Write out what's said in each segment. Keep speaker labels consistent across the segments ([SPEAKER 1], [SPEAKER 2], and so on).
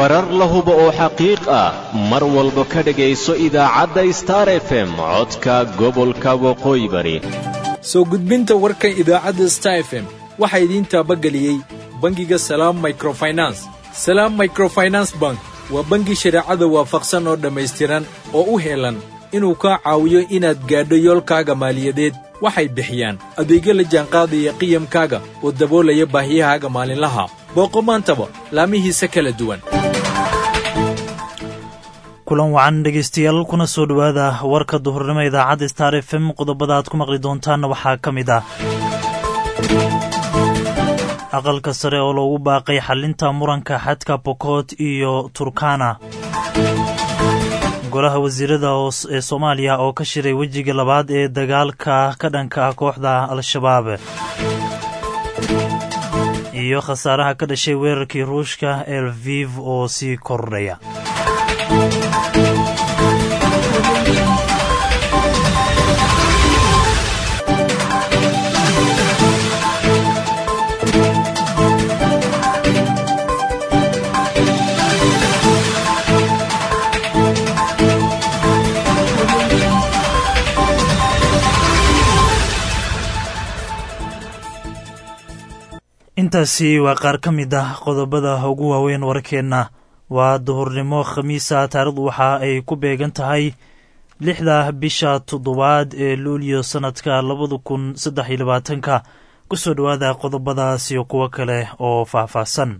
[SPEAKER 1] warar la hubo oo xaqiiq ah mar walba ka dhegayso idaacadda star f m codka gobolka waqooyi bari
[SPEAKER 2] soo gudbinta warka idaacadda star f m waxaa idiin taabageliyey bangiga salaam microfinance salaam microfinance bank waa bangi shareecada waafaqsan oo dhammaystiran oo u heelan inuu kaa caawiyo inaad gaadho yoolkaaga maaliyadeed waxay bixiyaan adeegyo la jaanqaadaya qiyamkaaga oo daboolaya baahiyahaaga maalinlaha booqo maantaba laamihiisa kala duwan
[SPEAKER 3] kulan wacan dhegaystayaal kuna soo dhowaada warka duhurnimo idaacadda star f m qodobada aad ku maqli doontaanna waxaa ka mid ah aqalka sare oo loogu baaqay xallinta muranka xadka bokot iyo turkana golaha wasiirada ee soomaaliya oo ka shiray wejiga labaad ee dagaalka ka dhanka ah kooxda al-shabaab iyo khasaaraha ka dhashay weerarkii ruushka elviv oo sii kordhaya intaasi waa qaar ka mid ah qodobada ugu waaweyn warkeenna waa duhurnimo khamiisa taarikhdu waxa ay ku beegan tahay lixda bisha toddobaad ee luuliyo sannadka labada kun saddex iyo labaatanka ku soo dhowaada qodobadaas iyo kuwo kale oo faahfaahsan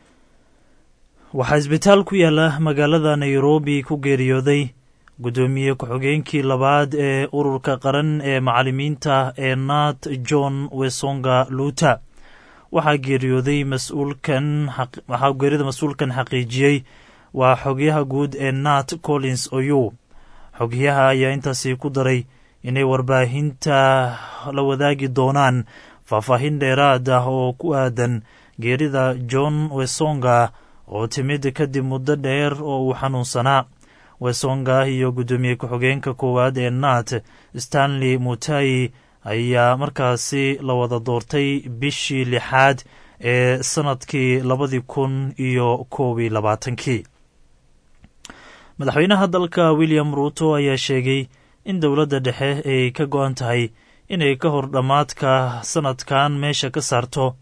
[SPEAKER 3] waxaa isbitaal ku yaala magaalada nairobi ku geeriyooday guddoomiye ku-xigeenkii labaad ee ururka qaran ee macallimiinta ee nat john wesonga luuta waxaa geeriyooday mas-uulkan waxaa geerida mas-uulkan xaqiijiyey waa xogyaha guud ee nat collins oyu xogyaha ayaa intaasi ku daray inay warbaahinta la wadaagi doonaan faahfaahin dheeraad ah oo ku aadan geerida john wesonga oo timid kadib muddo dheer oo uu xanuunsanaa wesonga iyo guddoomiye ku-xigeenka koowaad ee nat stanley mutayi ayaa markaasi la wada doortay bishii lixaad ee sannadkii labadii kun iyo koob iyo labaatankii madaxweynaha dalka william ruuto ayaa sheegay in dowladda dhexe ay ka go-an tahay inay ka hor dhammaadka sannadkan meesha ka saarto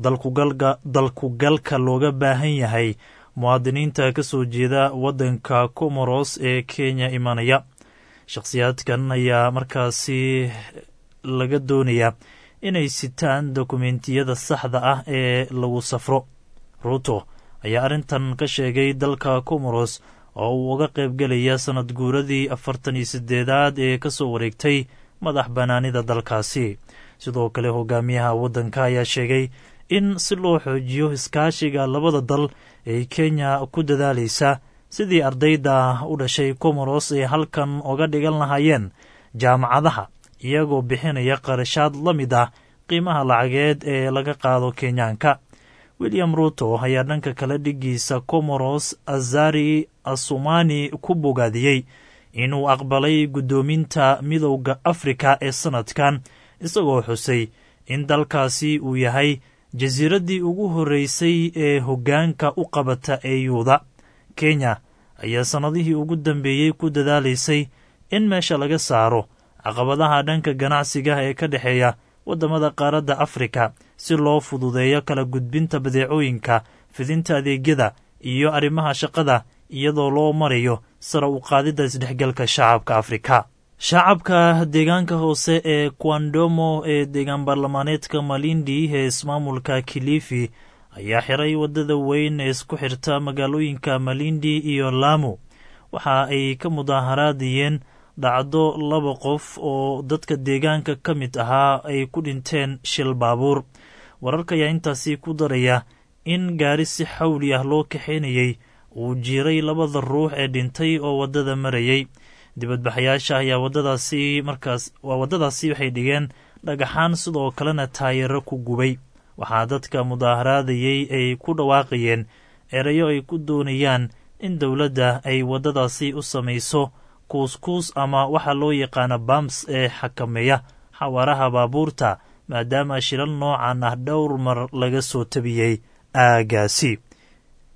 [SPEAKER 3] dalkugalka looga baahan yahay muwaadiniinta ka soo jeeda waddanka comoros ee kenya imanaya shakhsiyaadkan ayaa markaasi laga doonayaa inay sitaan dokumentiyada saxda ah ee lagu safro ruuto ayaa arrintan ka sheegay dalka comoros oo uu uga qaybgelaya sannad guuradii afartan iyo siddeedaad ee ka soo wareegtay madax bannaanida dalkaasi sidoo kale hogaamiyaha waddanka ayaa sheegay in si loo xoojiyo iskaashiga labada dal ay kenya ku dadaalaysa sidii ardayda u dhashay comoros ay halkan uga dhigan lahaayeen jaamacadaha iyagoo bixinaya qarashaad la mid ah qiimaha lacageed ee laga qaado kenyaanka william ruuto ayaa dhanka kale dhigiisa comoros azari asumani ku bogaadiyey inuu aqbalay guddoominta midowda afrika ee sannadkan isagoo xusay in dalkaasi uu yahay jasiiraddii ugu horreysay ee hoggaanka u qabata eyuuda kenya ayaa sannadihii ugu dambeeyey ku dadaalaysay in meesha laga saaro caqabadaha dhanka ganacsiga ee ka dhexeeya waddamada qaaradda afrika si loo fududeeyo kala gudbinta badeecooyinka fidinta adeegyada iyo arrimaha shaqada iyadoo loo marayo sara u qaadidda isdhexgalka shacabka afrika shacabka deegaanka hoose ee kuandomo ee deegaan baarlamaaneedka malindi ee ismaamulka kilifi ayaa xiray waddada weyn ee isku xirta magaalooyinka malindi iyo lamu waxa ay ka mudaaharaadayeen dhacdo laba qof oo dadka deegaanka ka mid ahaa ay ku dhinteen shil baabuur wararka ayaa intaasi ku daraya in gaari si xawli ah loo kaxaynayey uu jiiray labada ruux ee dhintay oo waddada marayey dibadbaxayaasha ayaa waddadaasi markaas waa waddadaasi waxay dhigeen dhagaxaan sidoo kalena taayaro ku gubay waxaa dadka mudaaharaadayey ay ku dhawaaqayeen erayo ay ku doonayaan in dowladda ay waddadaasi u samayso kuuskuus ama waxa loo yaqaana bams ee xakameeya xawaaraha baabuurta maadaama shilal noocan ah dhowr mar laga soo tabiyey aagaasi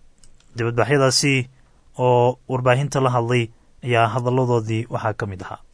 [SPEAKER 3] dibadbaxyadaasi oo warbaahinta la hadlay ayaa hadalladoodii waxaa ka mid ahaa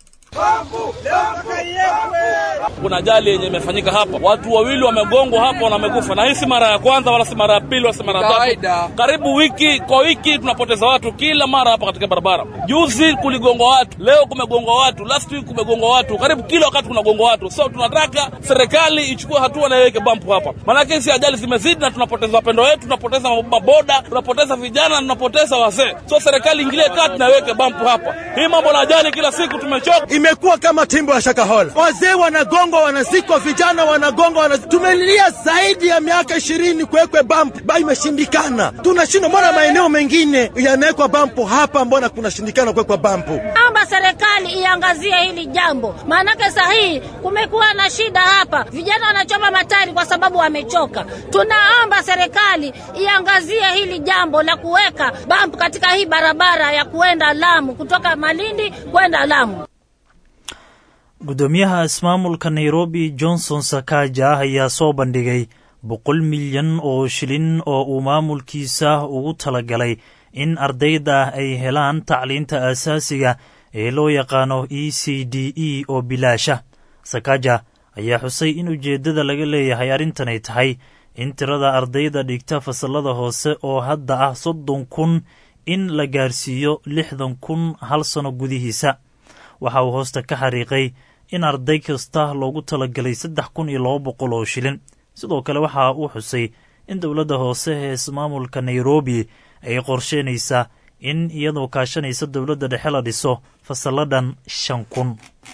[SPEAKER 4] kuna ajali yenye imefanyika hapa, watu wawili wamegongwa hapo na wamekufa, na hii si mara ya kwanza wala si mara ya pili wala si mara ya tatu. Karibu wiki kwa wiki tunapoteza watu kila mara hapa katika barabara. Juzi kuligongwa watu, leo kumegongwa watu, last week kumegongwa watu, karibu kila wakati kunagongwa watu. So tunataka serikali ichukue hatua na iweke bampu hapa, maanake hizi ajali zimezidi na tunapoteza wapendo wetu, tunapoteza maboda, tunapoteza vijana na tunapoteza wazee. So serikali ingilie kati na iweke bampu hapa. Hii mambo na ajali kila siku tumechoka.
[SPEAKER 5] Imekuwa kama timbo ya Shakahola, wazee wanagongwa, wanazikwa, vijana wanagongwa, wana... tumelilia zaidi ya miaka ishirini kuwekwe bampu ba imeshindikana. Tunashindwa, mbona maeneo mengine yanawekwa bampu, hapa mbona kunashindikana kuwekwa bampu?
[SPEAKER 6] Naomba serikali iangazie hili jambo, maanake sahihi kumekuwa na shida hapa, vijana wanachoma matari kwa sababu wamechoka. Tunaomba serikali iangazie hili jambo la kuweka bampu katika hii barabara ya kuenda Lamu, kutoka Malindi kwenda Lamu.
[SPEAKER 3] guddoomiyaha ismaamulka nairobi johnson sakaja ayaa soo bandhigay boqol milyan oo shilin oo uu maamulkiisa ugu talagalay in ardayda ay helaan tacliinta aasaasiga ee loo yaqaano e c d e oo bilaasha sakaja ayaa xusay in ujeeddada laga leeyahay arrintanay tahay in tirada ardayda dhigta fasallada hoose oo hadda ah soddon kun in la gaarsiiyo lixdan kun hal sano gudihiisa waxa uu hoosta ka xariiqay in arday kasta loogu talagalay saddex kun iyo laba boqol oo shilin sidoo kale waxa uu xusay in dowladda hoose ee ismaamulka nairobi ay qorsheynaysaa in iyadoo kaashanaysa dowladda dhexe la dhiso fasalladhan shan kun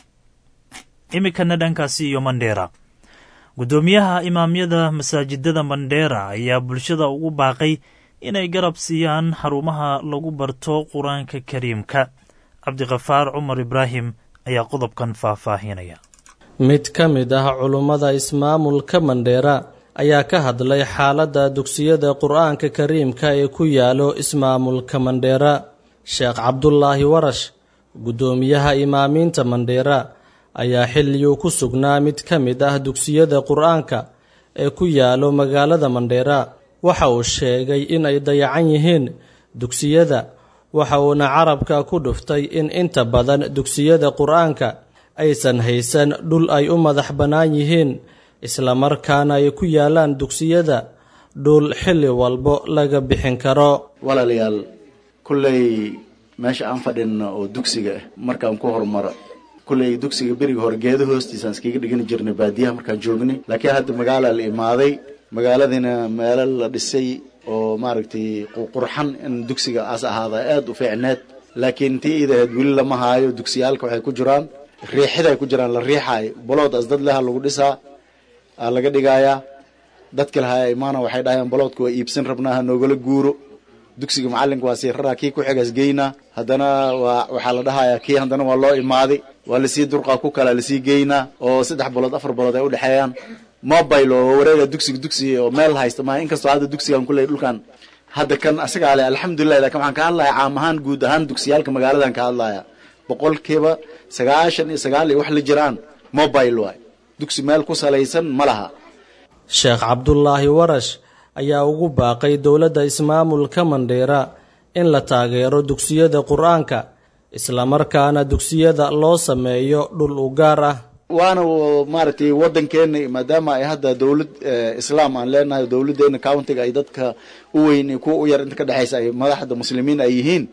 [SPEAKER 3] iminkana dhankaasi iyo mandheera guddoomiyaha imaamyada masaajidada mandheera ayaa bulshada ugu baaqay inay garab siiyaan xarumaha lagu barto qur-aanka kariimka cabdikafaar cumar ibraahim ayaa qodobkan faahfaahinaya
[SPEAKER 7] mid ka mid ah culummada ismaamulka mandheera ayaa ka hadlay xaaladda dugsiyada qur-aanka kariimka ee ku yaalo ismaamulka mandheera sheekh cabdulaahi warash guddoomiyaha imaamiinta mandheera ayaa xilliguu ku sugnaa mid ka mid ah dugsiyada qur-aanka ee ku yaalo magaalada mandheera waxa uu sheegay in ay dayacan yihiin dugsiyada waxa uuna carabka ku dhuftay in inta badan dugsiyada qur-aanka aysan haysan dhul ay u madax bannaan yihiin islamarkaana ay ku yaalaan dugsiyada dhul xilli walbo laga bixin karo
[SPEAKER 8] walaalayaal kulley meesha aan fadhinno oo dugsiga ah markaan ku horumaro kulley dugsiga beriga hore geedo hoostiisaan iskaga dhigani jirnay baadiyaha markaan joognay laakiin hadda magaalaa la imaaday magaaladiina meelo la dhisay oo maaragtay qurxan in dugsiga aas ahaada aada u fiicneed laakiin tii iida ahayd weli lama haayo dugsiyaalka waxay ku jiraan riixiday ku jiraan la riixaayo bolood as dad leha lagu dhisaa aa laga dhigayaa dadka lahaa imaana waxay dhahayaan boloodka waa iibsan rabnaa ha noogala guuro dugsiga macallinka waa sii raraa kii ku xigaas geynaa haddana waa waxaa la dhahayaa kii haddana waa loo imaaday waa lasii durqaa ku kalaa lasii geynaa oo saddex balood afar balood ay udhexeeyaan mobile oo wareega dugsiga dugsiga oo meel haysta ma inkastoo hadda dugsigan kuley dhulkan hadda kan asagaa le alxamdulilah lakin waxaan ka hadlaya caam ahaan guud ahaan dugsiyaalka magaaladan ka hadlaya boqolkiiba sagaashan iyo sagaal iyo wax la jiraan mobile waay dugsi meel ku salaysan ma laha
[SPEAKER 7] sheekh cabdulaahi warash ayaa ugu baaqay dowladda ismaamulka mandheera in la taageero dugsiyada qur-aanka islamarkaana dugsiyada loo sameeyo dhul u gaar ah
[SPEAKER 8] waana maaragtay waddankeena maadaama ay hadda dowlad islaam aan leenahay dowladdeena countiga ay dadka u weyn iyo kuwa u yar inta ka dhexaysa ay madaxda muslimiin ay yihiin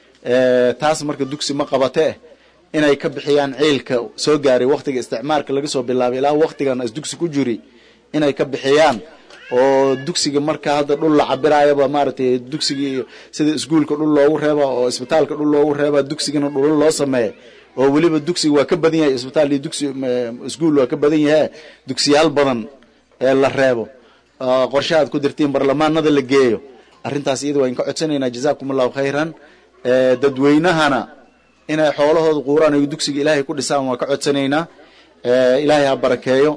[SPEAKER 8] taas marka dugsi ma qabate inay ka bixiyaan ciilka soo gaaray waktiga isticmaalka laga soo bilaabay ilaa waktigan as dugsi ku jiri inay ka bixiyaan oo dugsiga marka hadda dhul la cabiraayaba maaragtay dugsigii sida iskuolka dhul loogu reeba oo isbitaalka dhul loogu reeba dugsigana dhulal loo sameeya oo weliba dugsiga waa ka badan yahay isbitaal iyo dugsi iskuol waa ka badan yahe dugsiyaal badan ee la reebo qorshe aad ku dirtiin barlamaanada la geeyo arrintaas iyada waan ka codsanaynaa jazaakum allahu khayran dadweynahana inay xoolahooda quuraan ay dugsiga ilaahay ku dhisaan waan ka codsanaynaa ilaahay ha barakeeyo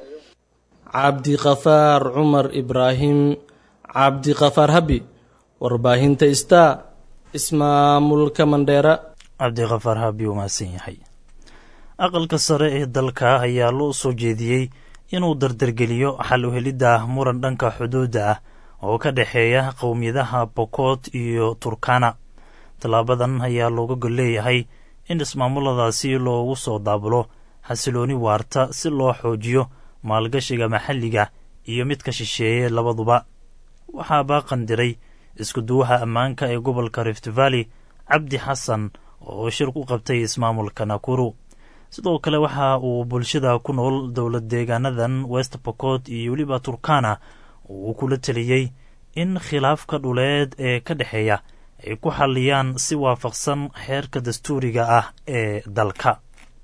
[SPEAKER 7] cabdikafaar cumar ibraahim cabdikafaar habi warbaahinta star ismaamulka mandheera
[SPEAKER 3] cabdikafaar habi uu mahadsan yahay aqalka sare ee dalka ayaa loo soo jeediyey inuu dardargeliyo xal u helidda muran dhanka xuduudda ah oo ka dhexeeya qowmiyadaha bokot iyo turkana tallaabadan ayaa looga gol leeyahay in ismaamuladaasi loogu soo daabulo xasilooni waarta si loo xoojiyo maalgashiga maxalliga iyo midka shisheeye labaduba waxaa baaqandiray iskuduwaha ammaanka ee gobolka rift valley cabdi xasan oo shir ku qabtay ismaamulka nakuru sidoo kale waxa uu bulshada ku nool dowlad deegaanadan west bokot iyo weliba turkana uu kula teliyey in khilaafka dhuleed ee ka dhexeeya ay ku xalliyaan si waafaqsan xeerka dastuuriga ah ee dalka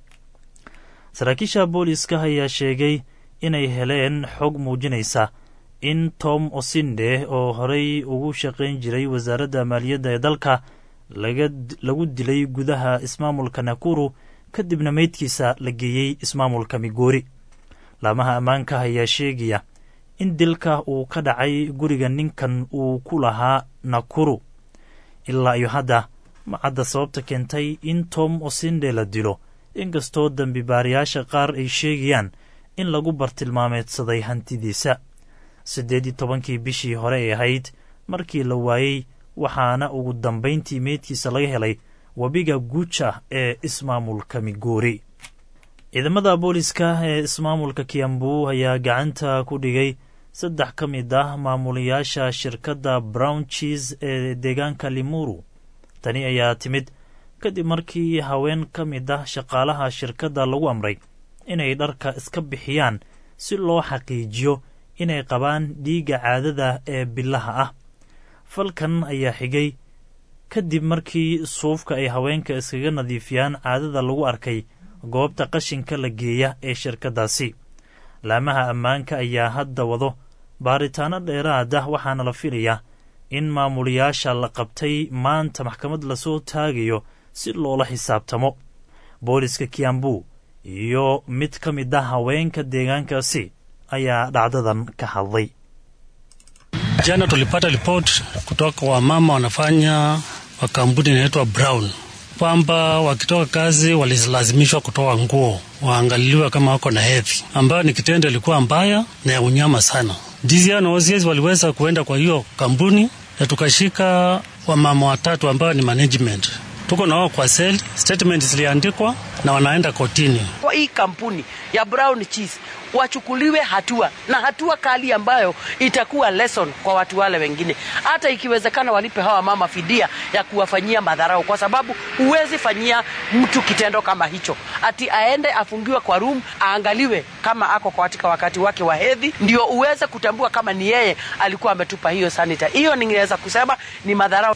[SPEAKER 3] saraakiisha booliiska ayaa sheegay inay heleen xog muujinaysa in tom osinde oo horey ugu shaqayn jiray wasaaradda maaliyadda ee dalka lagu dilay gudaha ismaamulka nakuru kadibna meydkiisa la geeyey ismaamulka migoori laamaha ammaanka ayaa sheegaya in dilka uu ka dhacay guriga ninkan uu ku lahaa nakuru ilaa iyo hadda macadda sababta keentay in tom osinde la dilo inkastoo dembi baarayaasha qaar ay sheegayaan in lagu bartilmaameedsaday hantidiisa siddeed iyo tobankii bishii hore ay ahayd markii la waayey waxaana ugu dambayntii meydkiisa laga helay webiga guuja ee ismaamulka migoori ciidamada booliska ee ismaamulka kiambu ayaa gacanta ku dhigay saddex ka mid ah maamulayaasha shirkadda brown cheese ee deegaanka limuru tani ayaa timid kadib markii haween ka mid ah shaqaalaha shirkadda lagu amray inay dharka iska bixiyaan si loo xaqiijiyo inay qabaan dhiigga caadada ee bilaha ah falkan ayaa xigay kadib markii suufka ay haweenka iskaga nadiifiyaan caadada lagu arkay goobta qashinka la geeya ee shirkaddaasi laamaha ammaanka ayaa hadda wado baaritaano dheeraad ah waxaana la filayaa in maamulayaasha la qabtay maanta maxkamad lasoo taagayo si loola xisaabtamo booliska kiambu iyo mid ka mid ah haweenka deegaankaasi ayaa dhacdadan ka hadlay
[SPEAKER 9] Jana tulipata ripoti kutoka kwa wamama wanafanya wa kampuni inaitwa Brown kwamba wakitoka kazi walilazimishwa kutoa nguo waangaliliwe kama wako na hedhi, ambayo ni kitendo ilikuwa mbaya na ya unyama sana. DCI na OCS waliweza kuenda kwa hiyo kampuni na tukashika wamama watatu ambao ni management tuko na wao kwa sel, statement ziliandikwa na wanaenda kotini.
[SPEAKER 10] Kwa hii kampuni ya Brown Cheese wachukuliwe hatua na hatua kali ambayo itakuwa lesson kwa watu wale wengine, hata ikiwezekana walipe hawa mama fidia ya kuwafanyia madharau, kwa sababu huwezi fanyia mtu kitendo kama hicho, ati aende afungiwe kwa room aangaliwe kama ako katika wakati wake wa hedhi, ndio uweze kutambua kama ni yeye alikuwa ametupa hiyo sanita. Hiyo ningeweza kusema ni madharau.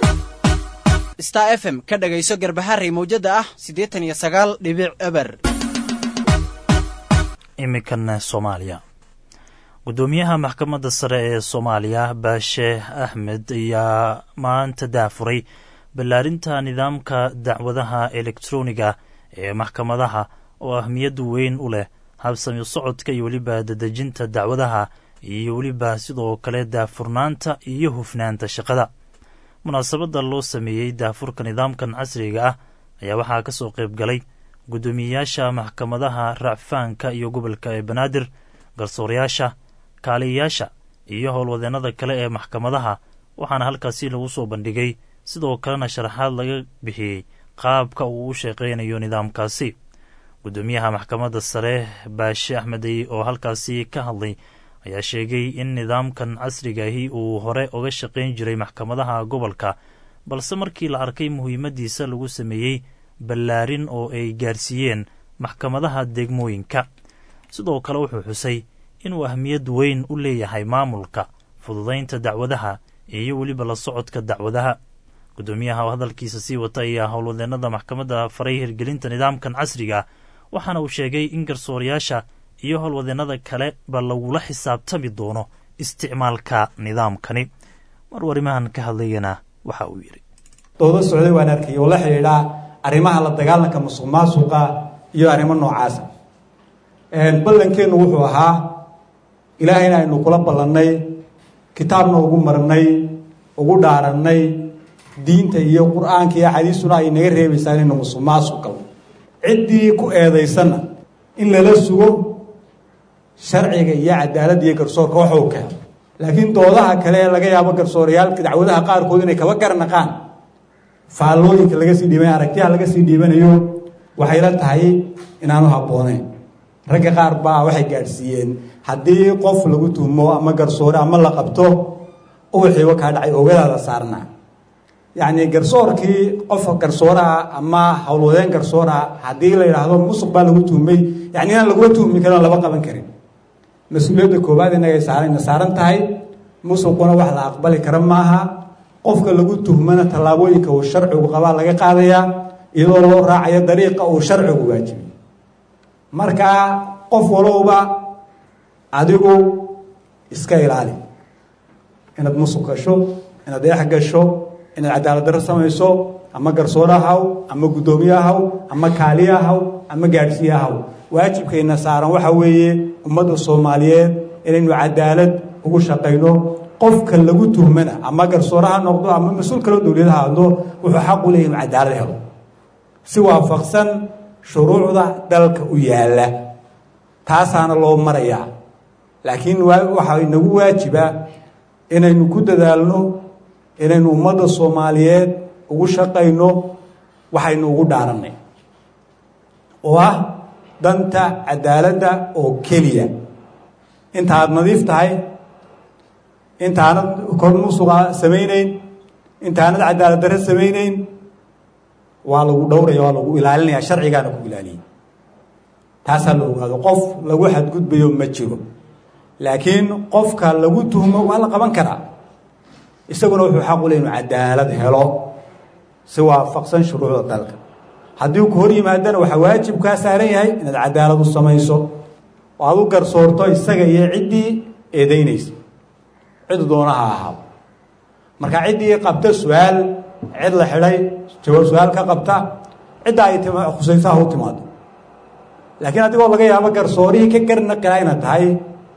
[SPEAKER 11] star f m ka dhagayso garbaharey mawjada ah siddeetan iyo sagaal dhibic eber
[SPEAKER 3] imikan soomaaliya guddoomiyaha maxkamadda sare ee soomaaliya baashe axmed ayaa maanta daafuray ballaarinta nidaamka dacwadaha elektroniga ee maxkamadaha oo ahmiyad weyn u leh habsami socodka iyo weliba dadejinta dacwadaha iyo weliba sidoo kale daafurnaanta iyo hufnaanta shaqada munaasabadda loo sameeyey daafurka nidaamkan casriga ah ayaa waxaa ka soo qayb galay guddoomiyeyaasha maxkamadaha racfaanka iyo gobolka ee banaadir garsoorayaasha kaaliyayaasha iyo howlwadeennada kale ee maxkamadaha waxaana halkaasi lagu soo bandhigay sidoo kalena sharaxaad laga bixiyey qaabka uu u shaqaynayo nidaamkaasi guddoomiyaha maxkamadda sare baashe axmedey oo halkaasi ka hadlay ayaa sheegay in nidaamkan casrigaahi uu hore uga shaqayn jiray maxkamadaha gobolka balse markii la arkay muhiimaddiisa lagu sameeyey ballaarin oo ay gaarsiiyeen maxkamadaha degmooyinka sidoo kale wuxuu xusay inuu ahmiyad weyn u leeyahay maamulka fududaynta dacwadaha iyo weliba la socodka dacwadaha guddoomiyaha oo hadalkiisa sii wata ayaa howlwadeennada maxkamadda faray hirgelinta nidaamkan casriga waxaana uu sheegay in garsoorayaasha iyo howlwadeennada kale ba lagula xisaabtami doono isticmaalka nidaamkani mar warimahan ka hadlayana waxa uu yidhi
[SPEAKER 12] doodo socday waan arkay oo la xidhiidhaa arrimaha la dagaalanka musuq maasuqa iyo arrimo noocaasa ballankeennu wuxuu ahaa ilaahayna aynu kula ballannay kitaabna ugu marnay ugu dhaarannay diinta iyo qur-aanka iyo axaadiistuna ay naga reebaysaa inaynu musuq maasuq galno ciddii ku eedaysanna in lala sugo sharciga iyo cadaaladda iyo garsoorka waxuu keeno laakiin doodaha kale ee laga yaabo garsoorayaalka dacwadaha qaarkood inay kaba garnaqaan faallooyinka laga sii dhiibanay aragtiyaha laga sii dhiibanayo waxay la tahay inaanu habbooneyn ragga qaar baa waxay gaadhsiiyeen haddii qof lagu tuhmo ama garsoore ama la qabto uwixiiba kaa dhacay ogadaada saarnaa yacni garsoorkii qof garsooraha ama howlwadeen garsooraha haddii la yidhaahdo musuq baa lagu tuhmay yani inaan laguma tuhmi karin oo laba qaban karin mas-uuliyadda koowaad inagay saarana saaran tahay musuquna wax la aqbali kara maaha qofka lagu tuhmana tallaabooyinka uu sharcigu qabaa laga qaadayaa iyadoo loo raacayo dariiqa uu sharcigu waajibay marka qof walowba adigu iska ilaali inaad musuq gasho inaad eex gasho inaad cadaalad darro samayso ama garsoore haw ama guddoomiye haw ama kaaliya haw ama gaadhsiiye haw waajibkayna saaran waxa weeye ummadda soomaaliyeed inaynu cadaalad ugu shaqayno qofka lagu tuhmana ama garsoore ha noqdo ama mas-uul kaloo dowliyad ha hadlo wuxuu xaq u leeyahy inu cadaalad helo si waafaqsan shuruucda dalka u yaalla taasaana loo marayaa laakiin waxaa inagu waajiba inaynu ku dadaalno inaynu ummadda soomaaliyeed ugu shaqayno waxaynu ugu dhaarannay oo ah danta cadaaladda oo keliya intaad nadiif tahay intaanad kor musuqa samaynayn intaanad cadaalad darre samaynayn waa lagu dhowraya waa lagu ilaalinaya sharcigaana ku ilaaliyay taasaa la ogaado qof lagu xadgudbayo ma jiro laakiin qofka lagu tuhmo waa la qaban karaa isaguna wuxuu xaq u ley inu cadaalad helo si waafaqsan shuruucda dalka haddii ku hor yimaadana waxaa waajib kaa saaran yahay inaad cadaalad u samayso oo aad u garsoorto isaga iyo ciddii eedaynaysa cid doona ha ahaado marka ciddii qabta su-aal cid la xidhay jawaab su-aal ka qabta cidda ay khusayso ha u timaado laakiin adigoo laga yaabo garsoorihii ka garnaqila inaad tahay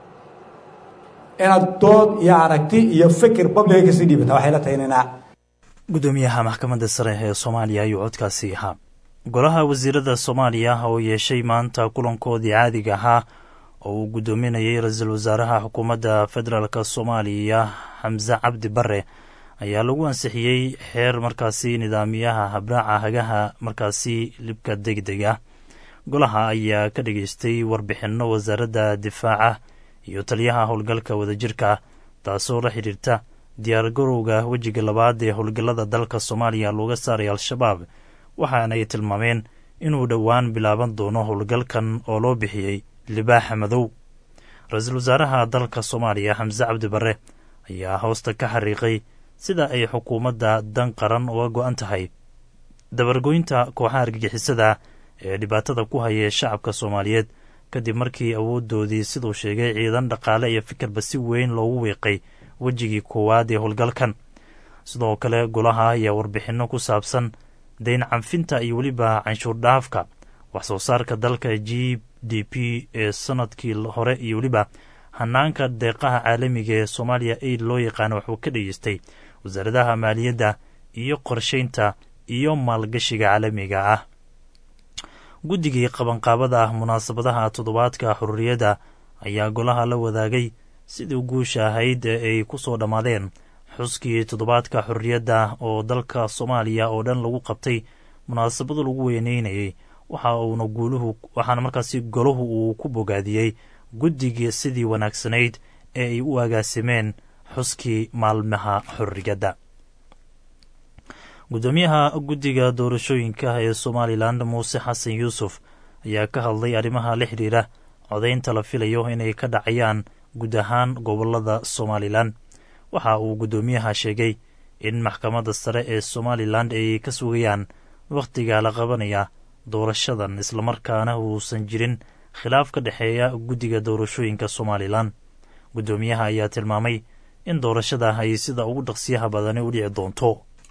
[SPEAKER 12] inaad dood iyo aragti iyo fikir babliga kasii dhiibata waxay la tahay inayna
[SPEAKER 3] gudoomiyaha maxkamadda sare ee soomaaliya ayuu codkaasi ahaa golaha wasiirada soomaaliya oo yeeshay maanta kulankoodii caadiga ahaa oo uu guddoominayay ra-iisul wasaaraha xukuumadda federaalk soomaaliya xamse cabdi bare ayaa lagu ansixiyey xeer markaasi nidaamiyaha habraaca hagaha markaasi libka degdeg ah golaha ayaa ka dhageystay warbixinno wasaaradda difaaca iyo taliyaha howlgalka wadajirka taasoo la xidhiirta diyaargarowga wejiga labaad ee howlgallada dalka soomaaliya looga saaray al-shabaab waxaana ay tilmaameen inuu dhowaan bilaaban doono howlgalkan oo loo bixiyey libaaxa madow ra-iisul wasaaraha dalka soomaaliya xamse cabdi bare ayaa hoosta ka xariiqay sida ay xukuumadda dan qaran uga go-an tahay dabargoynta kooxaha argagixisada ee dhibaatada ku haya shacabka soomaaliyeed kadib markii awooddoodii siduu sheegay ciidan dhaqaale iyo fikirba si weyn loogu wiiqay wejigii koowaad ee howlgalkan sidoo kale golaha ayaa warbixinno ku saabsan dayn canfinta iyo weliba canshuur dhaafka wax soo saarka dalka g d p ee sanadkii hore iyo weliba hanaanka deeqaha caalamiga ee soomaaliya aid loo yaqaano wuxuu ka dhageystay wasaaradaha maaliyadda iyo qorshaynta iyo maalgashiga caalamiga ah guddigii qabanqaabada ah munaasabadaha toddobaadka xururiyadda ayaa golaha la wadaagay sidii guusha ahayd ee ay ku soo dhammaadeen xuskii toddobaadka xurriyadda oo dalka soomaaliya oo dhan lagu qabtay munaasabada lagu weyneynayay waxa uuna guuluhu waxaana markaasi golahu uu ku bogaadiyey guddigii sidii wanaagsanayd ee ay u agaasimeen xuskii maalmaha xurriyadda guddoomiyaha guddiga doorashooyinka ee somalilan muuse xasan yuusuf ayaa ka hadlay arrimaha la xidhiira codaynta la filayo inay ka dhacayaan guud ahaan gobolada somalilan waxa uu guddoomiyaha sheegay in maxkamadda sare ee somalilan ay ka sugayaan wakhtiga la qabanaya doorashadan islamarkaana uusan jirin khilaaf ka dhexeeya guddiga doorashooyinka somalilan guddoomiyaha ayaa tilmaamay in doorashada ay sida ugu dhaqsiyaha badani u dhici doonto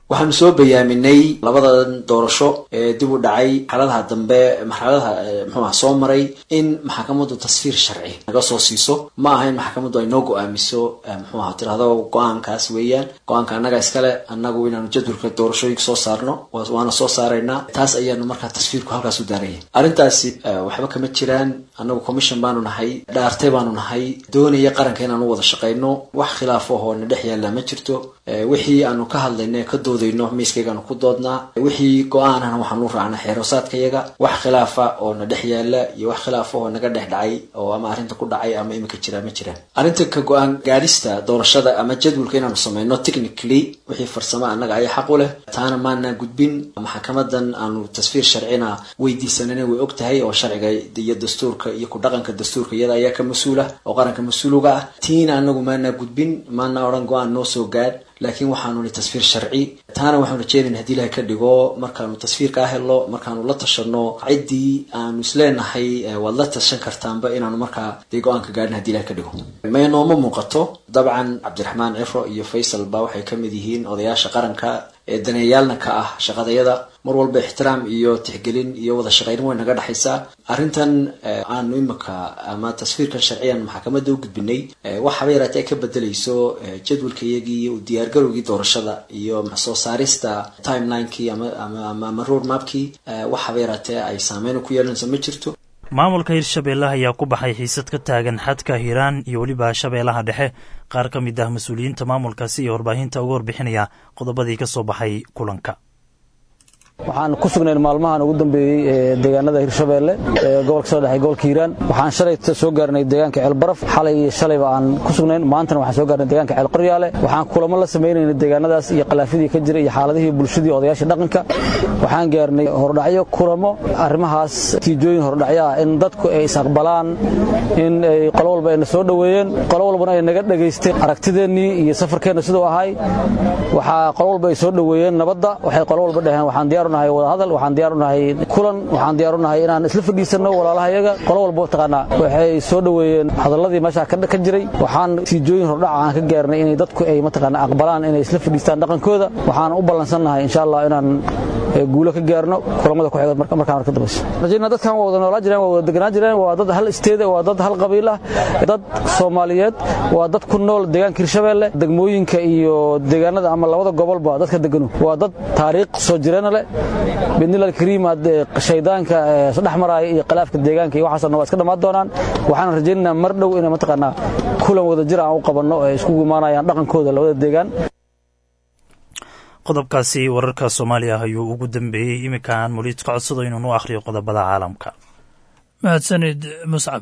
[SPEAKER 13] waxaanu soo bayaaminay labadan doorasho ee dib u dhacay xaaladaha dambe marxaladaha mxuuaha soo maray in maxkamaddu tasfiir sharci naga soo siiso ma aha in maxkamaddu ay noo go-aamiso mxuu aha tirahdo go-aankaas weeyaan go-aanka annaga iskale annagu inaanu jadwalka doorashooyinka soo saarno waana soo saaraynaa taas ayaanu markaa tasfiirku halkaas u daaraya arrintaasi waxba kama jiraan annagu commission baanu nahay dhaartay baanu nahay doonaya qaranka inaanu wada shaqayno wax khilaaf ahoo na dhex yaalla ma jirto wixii aanu ka hadlayno ee ka doodayno miiskaygaanu ku doodnaa wixii go-aanana waxaanu raacnaa xeerosaadkayaga wax khilaafa oo na dhex yaalla iyo wax khilaafa oo naga dhex dhacay oo ama arrinta ku dhacay ama imika jira ma jiraan arrinta ka go-aan gaadhista doorashada ama jadwalka inaanu samayno technically wixii farsamo annaga ayaa xaq u leh taana maana gudbin maxkamadan aanu tasfiir sharcina weydiisanana way og tahay oo sharciga iyo dastuurka iyo ku dhaqanka dastuurka iyada ayaa ka mas-uula oo qaranka mas-uuliga ah tiina anagu maana gudbin maana odhan go-aan noo soo gaadh laakiin waxaanu ni tasfiir sharci taana waxaanu rajeynayna hadii ilahay ka dhigo markaanu tasfiirkaa helno markaanu la tashano ciddii aanu isleenahay waad la tashan kartaanba inaanu markaa dee go-aanka gaadhin hadii ilahay ka dhigo may nooma muuqato dabcan cabdiraxmaan cifro iyo faysal ba waxay ka mid yihiin odayaasha qaranka ee daneeyaalna ka ah shaqadayada mar walba ixtiraam iyo tixgelin iyo wada shaqayn way naga dhexaysaa arrintan aanu imika ama tasfiirkan sharciyan maxkamadda u gudbinay waxaba yaraatee ay ka bedelayso jadwalkayagii iyo diyaargarowgii doorashada iyo soo saarista timelinekii ama road mapkii waxaba yaraatee ay saameyn ku yeelanayso ma jirto
[SPEAKER 3] maamulka hirshabeelle ayaa ku baxay xiisad ka taagan xadka hiiraan iyo weliba shabeellaha dhexe qaar ka mid ah mas-uuliyiinta maamulkaasi iyo warbaahinta uga warbixinaya qodobadii ka soo baxay kulanka
[SPEAKER 14] waxaan ku sugnayn maalmahan ugu dambeeyey ee deegaanada hirshabeelle ee gobolka soo dhexay gobolka hiiraan waxaan shalay soo gaarnay deegaanka ceelbaraf xalay iyo shalayba aan ku sugnayn maantana waxaan soo gaarnay deegaanka ceel qoryaale waxaan kulamo la samaynayna deegaanadaas iyo khilaafyadii ka jira iyo xaaladihii bulshadii odayaasha dhaqanka waxaan gaarnay hordhacyo kulamo arrimahaas tiijooyin hordhacyo ah in dadku ay is-aqbalaan in ay qolo walba ayna soo dhoweeyeen qolo walbana ay naga dhegaysteen aragtideennii iyo safarkeenna siduu ahay waxaa qolo walba ay soo dhoweeyeen nabadda waxay qolo walba dhaheen waxaan diyaar unahay wadahadal waxaan diyaar unahay kulan waxaan diyaar unahay inaan isla fadhiisanno walaalaha iyaga qolo walba taqaanaa waxay soo dhoweeyeen hadalladii meesha ka jiray waxaan tiijooyin hordhaca aan ka gaarnay inay dadku ay mataqaanaa aqbalaan inay isla fadhiistaan dhaqankooda waxaan u ballansannahay insha allah inaan guulo ka gaarno kulamada ku xiga markaan marka dambayso rajayna dadkan waa wada noolaa jireen waa wada deganaa jireen waa dad hal isteed waa dad hal qabiil ah dad Soomaaliyeed waa dad ku nool deegaanka Hirshabeelle degmooyinka iyo deegaanada ama labada gobolba dadka deganu waa dad taariikh soo jireen leh bidnilal kariim ad shaydaanka saddex maraay iyo khilaafka deegaanka iyo waxaasna waa iska dhamaan doonaan waxaan rajaynaynaa mar dhow inay mataqaanaa kulan wada jir aan u qabanno ee isku imaanayaan dhaqankooda labada deegaan
[SPEAKER 3] qodobkaasi wararka soomaaliya ah ayuu ugu dambeeyey iminkaan muliid ka codsado inuunu akhriyo qodobada caalamka
[SPEAKER 15] mahadsanid muscab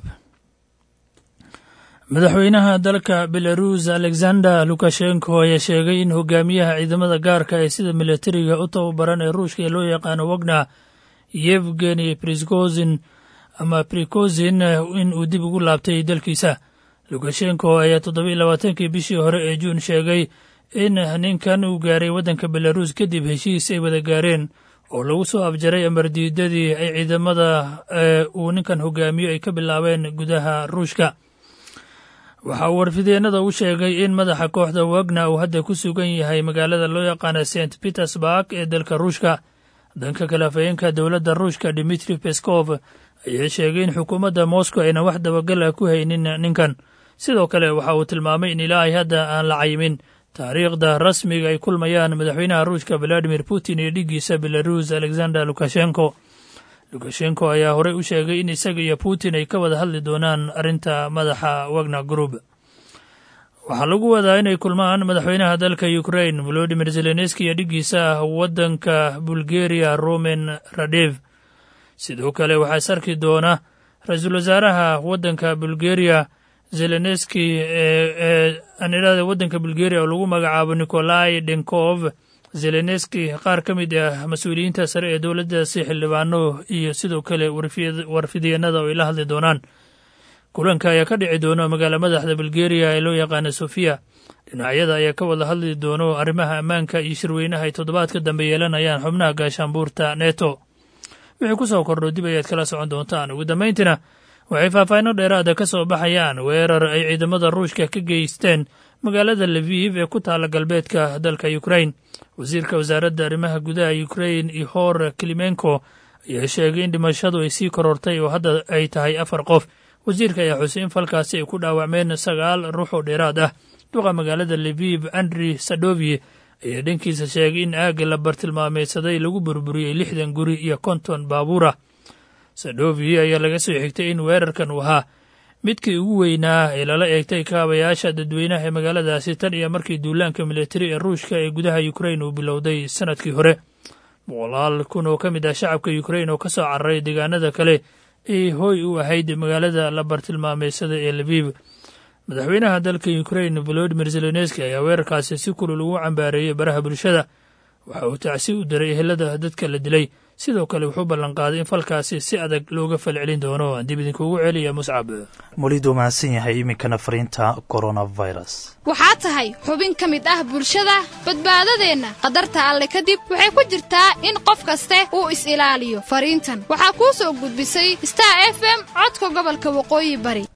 [SPEAKER 15] madaxweynaha dalka belarus alexander lukashenko ayaa sheegay in hogaamiyaha ciidamada gaarka ee sida milatariga u tababaran ee ruushka ee loo yaqaano wagner yevgeni priskozin ama prikozin in uu dib ugu laabtay dalkiisa lukashenko ayaa toddobiiy labaatankii bishii hore ee juun sheegay in ninkan uu gaaray waddanka belarus kadib heshiis ay wada gaareen oo lagu soo afjaray amardiidadii ay ciidamada uu ninkan hogaamiyo ay ka bilaabeen gudaha ruushka waxa uu warfideennada u sheegay in madaxa kooxda wagner uu hadda ku sugan yahay magaalada loo yaqaana st petersburg ee dalka ruushka danka kale afhayeenka dowladda ruushka dimitri peskov ayaa sheegay in xukuumadda moscow ayna wax dabagala ku haynin ninkan sidoo kale waxa uu tilmaamay in ilaahay hadda aan la cayimin taariikhda rasmiga ay kulmayaan madaxweynaha ruushka valadimir putin iyo dhiggiisa belarus alexander lukashenko lukashenko ayaa horey u sheegay in isaga iyo putin ay ka wada hadli doonaan arrinta madaxa wagner group waxaa lagu wadaa inay kulmaan madaxweynaha dalka ukrain volodimir zelenski iyo dhiggiisa waddanka bulgeriya roman radev sidoo kale waxaa is arki doona ra-iisul wasaaraha waddanka bulgeriya zelenski ee anirada waddanka bulgeriya oo lagu magacaabo nikolai denkov zelenski qaar ka mid ah mas-uuliyiinta sare ee dowladdaasi xildhibaano iyo sidoo kale warfidyenada oo ay la hadli doonaan kulanka ayaa ka dhici doono magaala madaxda bulgeriya ee loo yaqaana sofiya dhinacyada ayaa ka wada hadli doono arrimaha ammaanka iyo shirweynaha ay toddobaadka dambe yeelanayaan xubnaha gaashaanbuurta neto wixii ku soo kordho dib ayaad kala socon doontaan ugu dambayntiina waxay faahfaahinno dheeraada ka soo baxayaan weerar ay ciidamada ruushka ka geysteen magaalada leviv ee ku taalla galbeedka dalka ukrain wasiirka wasaaradda arrimaha gudaha ukrain ihor kilimenko ayaa sheegay in dhimashadu ay sii korortay oo hadda ay tahay afar qof wasiirka ayaa xusay in falkaasi ay ku dhaawacmeen sagaal ruux oo dheeraad ah duqa magaalada leviv andri sadovi ayaa dhankiisa sheegay in aagga la bartilmaameydsaday lagu burburiyey lixdan guri iyo konton baabuur ah sadovi ayaa laga soo xigtay in weerarkan uu ahaa midkii ugu weynaa ee lala eegtay kaabayaasha dadweynaha ee magaaladaasi tan iyo markii duulaanka militari ee ruushka ee gudaha ukrain uu bilowday sanadkii hore boqolaal kun oo ka mid ah shacabka ukrain oo ka soo cararay deegaanada kale ay hooy u ahayd magaalada la bartilmaameysada ee leviv madaxweynaha dalka ukrain volodimir zelenski ayaa weerarkaasi si kulul ugu cambaareeyey baraha bulshada waxa uu tacsi u diray ehelada dadka la dilay sidoo kale wuxuu ballanqaaday in falkaasi si adag looga falcelin doono aan dib idinkuugu celiya muscab
[SPEAKER 3] welidu mahadsan yahay iminkana fariinta coronavirus
[SPEAKER 16] waxaa tahay xubin ka mid ah bulshada badbaadadeenna qadarta alle kadib waxay ku jirtaa in qof kaste uu is-ilaaliyo fariintan waxaa kuu soo gudbisay star f m codka gobolka waqooyi bari